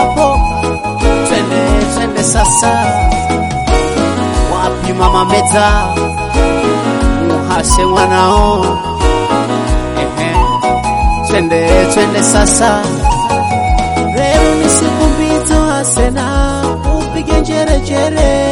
hapo, twende twende sasa. Wapi mama Meta, muhashe mwanao, ehe, twende twende sasa. Leo ni siku mbito asena, upige njerejere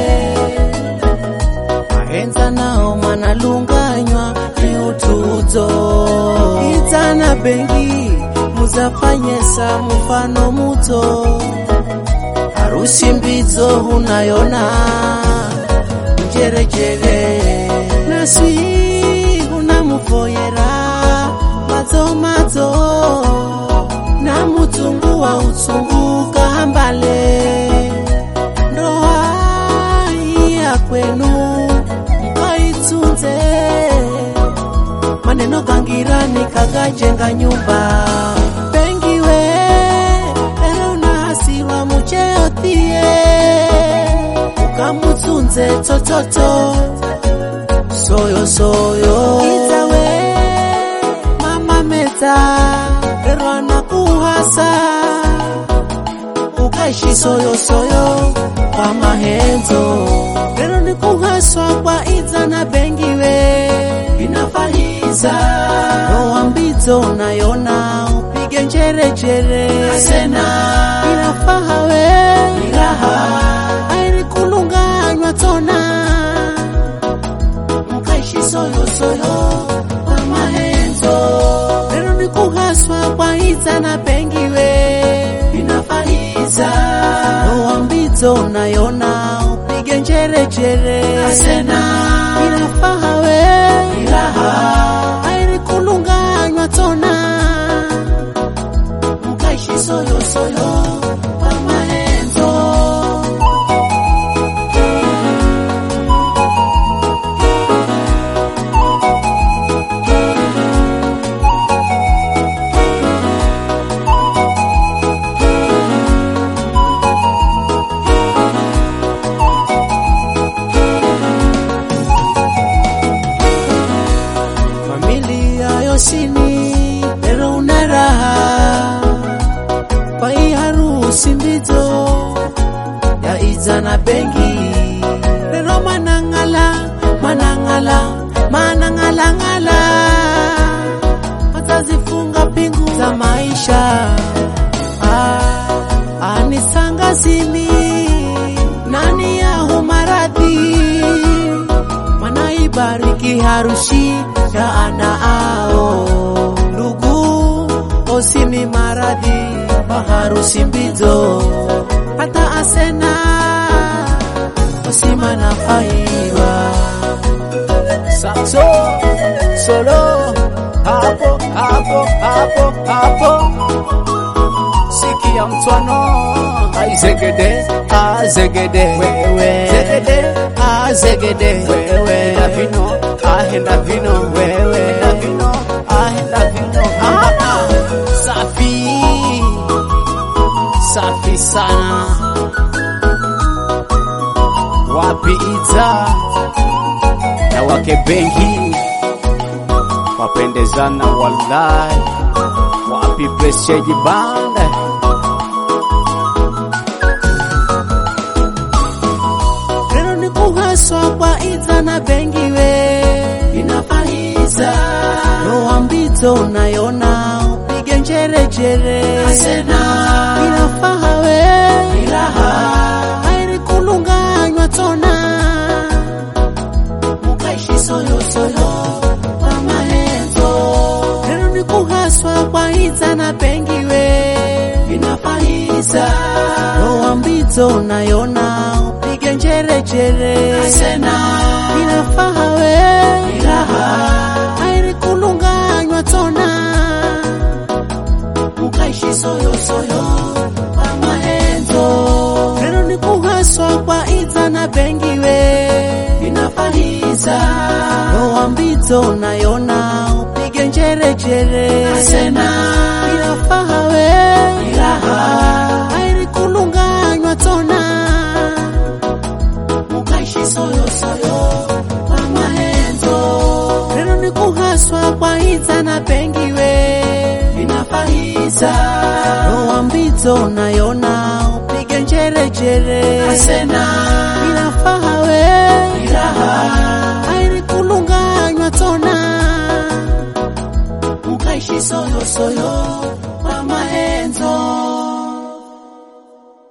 mahenza nao manalunganywa ni utuzo itana bengi muzafanyesa mfano muto harusi mbizo hunayona njerejere nasi hunamuvoyera madzo madzo na mutungu wa utsungu kahambale ndoa ya kwenu mkaitunze maneno gangirani kagajenga nyumba pengiwe lero nahasirwa mucheotie ukamutunze tototo soyo soyo itawe mama meta lero anakuhasa ukaishi soyo soyo kwa mahenzo lero ni kuhaswa kwa iza na bengiwe inafahiza roa mbizo nayona upige njerejere asena inafahawe iraha airi kulunganywa tona mkaishi soyo soyo kwa mahenzo lero ni kuhaswa kwa iza na bengiwe inafahiza roa mbizo nayona upige njerejere asena inafahawe iraha airi kulunganywa tona mkaishi soyo soyo kwa mahenzo familia yosini lero una raha kwa hii harusi mbito ya iza na bengi lero manangala manangala manangalangala watazifunga pingu za maisha ah, anisangazini nani yahu maradhi wanaibariki harusi ya ana ao ndugu osimi maradhi maharusi mbizo hata asena osima na faiwa Saxo, solo, hapo hapo hapo hapo, sikia mtwano, aizegede azegede wewe zegede azegede wewe na vino ahenda vino wewe na vino ahenda vino Ah, ah. safi safi sana wapi ita na wake bengi wapendezana wallahi wapi presheji banda lero ni kuhaswa kwa iza na bengiwe inafahiza roa mbito unayona upige njerejere asena inafahawe iraha airi kulunganywa tona mukaishi soyo soyo kwa mahenzo lero ni kuhaswa kwa iza na bengiwe inafahiza roa mbito unayona upige njerejere asena inafahawe iraha airi kulunganywa tona mukaishi soyo soyo kwa mahenzo lero ni kuhaswa kwa iza na bengiwe inafahiza roa mbito unayona upige njerejere asena inafahawe iraha airi kulunganywa tona mukaishi soyo soyo kwa mahenzo lero ni kuhaswa kwa iza na bengiwe inafahiza roa kwa mbito nayona upige njerejere asena ilafaha we iraha airi kulunganywa tona mukaishi soyosoyo kwa maenzo